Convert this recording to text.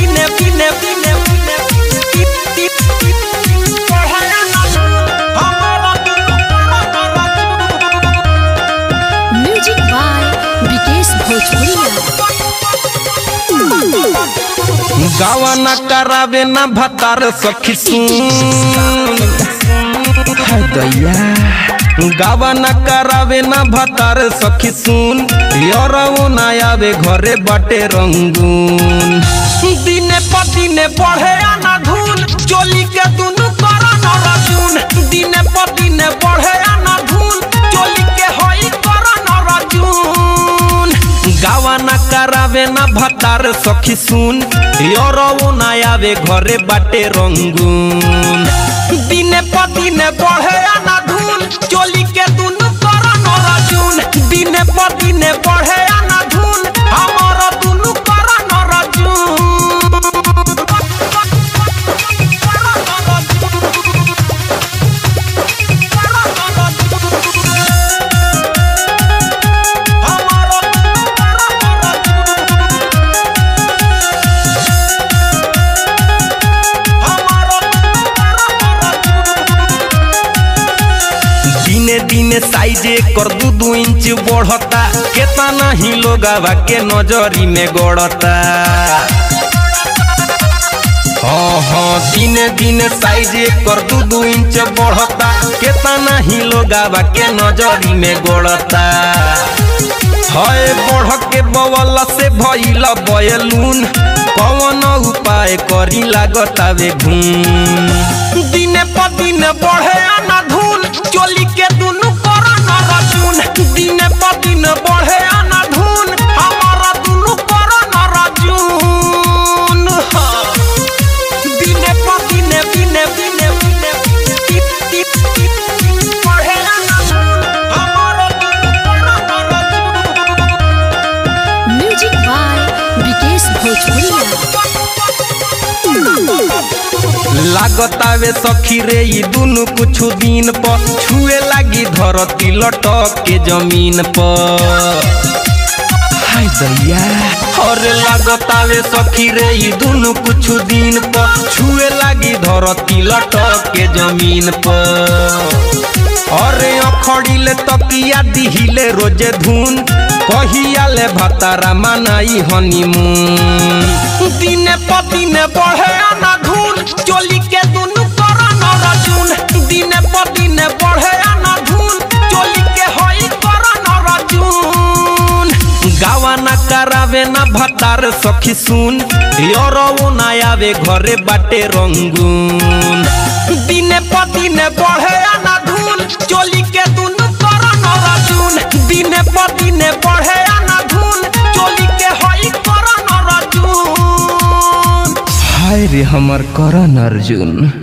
दिने दिने दिने दिने बढ़े ना हमारा म्यूजिक बाय विकेश भोजपुरिया गावा न करावे न भतार सखी सुन हाय दैया गावा न करावे न भतार सखी सुन यरऊ न आवे घरे बाटे रंगून दिने पर दिने बढ़े आना धून चोली के दुनु करा न रजून दिने पर दिने बढ़े आना धून चोली के होई करा न रजून गावा न करावे न भतार सखी सुन यरऊ न आवे घरे बाटे रंगून दिने पर दिने बढ़े आना धून चोली के दुनु करा न रजून दिने पर दिने बढ़े आना धून हमारा दुनु करा न दिने दिने साइजे कर दू दू इंच बढ़ता केतना ही लोगावा के नजरी में गड़ता हाँ हाँ दिने दिने साइजे कर दू दू इंच बढ़ता केतना ही लोगावा के नजरी में गड़ता हय बढ़ के बवल से भइल बयलून कौन उपाय करी लागतावे घूम दिने पर दिन बढ़े आना धून चोली के दुनु करा न रजून दिने पर दिन बढ़े आना धून हमारा दुनु करा न रजून हाँ। दिने पर दिने दिने दिने दिने टिप टिप टिप बढ़े आना धून हमारा दुनु करा न रजून म्यूजिक बाय विकेश भोजपुरिया लागतावे सखी रे ई दुनु कुछ दिन पर छुए लागी धरती लटक के जमीन पर हाय दैया और लागतावे सखी रे ई दुनु कुछ दिन पर छुए लागी धरती लटक के जमीन पर अरे अखड़िले तकिया दिहिले रोजे धुन कहिया ले भतारा मनाई हनीमून दिने पर दिने बढ़े आना धुन चोली के दुनु करा न रजून दिने पर दिने बढ़े आना धुन चोली के होई करा न रजून गावा न करावे न भतार सखी सुन यरऊ न आवे घरे बाटे रंगून दिने पर दिने बढ़े आना धुन चोली के दुनु करा न रजून दिने पर दिने बढ़े आना धुन चोली के होई करा न रजून हाय रे हमर करण अर्जुन